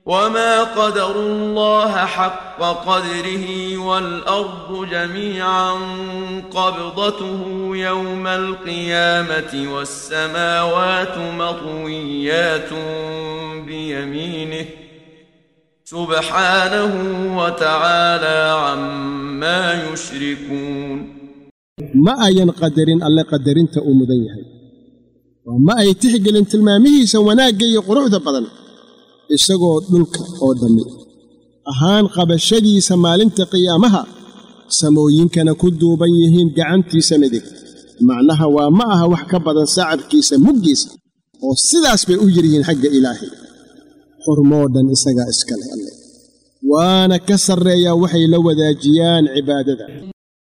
وما قدروا الله حق قدره والأرض جميعا قبضته يوم القيامة والسماوات مطويات بيمينه سبحانه وتعالى عما يشركون ma ayan qadarin alle qadarinta uu mudan yahay oo ma ay tixgelin tilmaamihiisa wanaagga iyo quruxda badan isagoo dhulka oo dhammi ahaan qabashadiisa maalinta qiyaamaha samooyinkana ku duuban yihiin gacantiisa midig macnaha waa ma aha wax ka badan sacabkiisa muggiisa oo sidaas bay u yir yihiin xagga ilaahay xurmoo dhan isagaa iska leh alle waana ka sarreeyaa waxay la wadaajiyaan cibaadada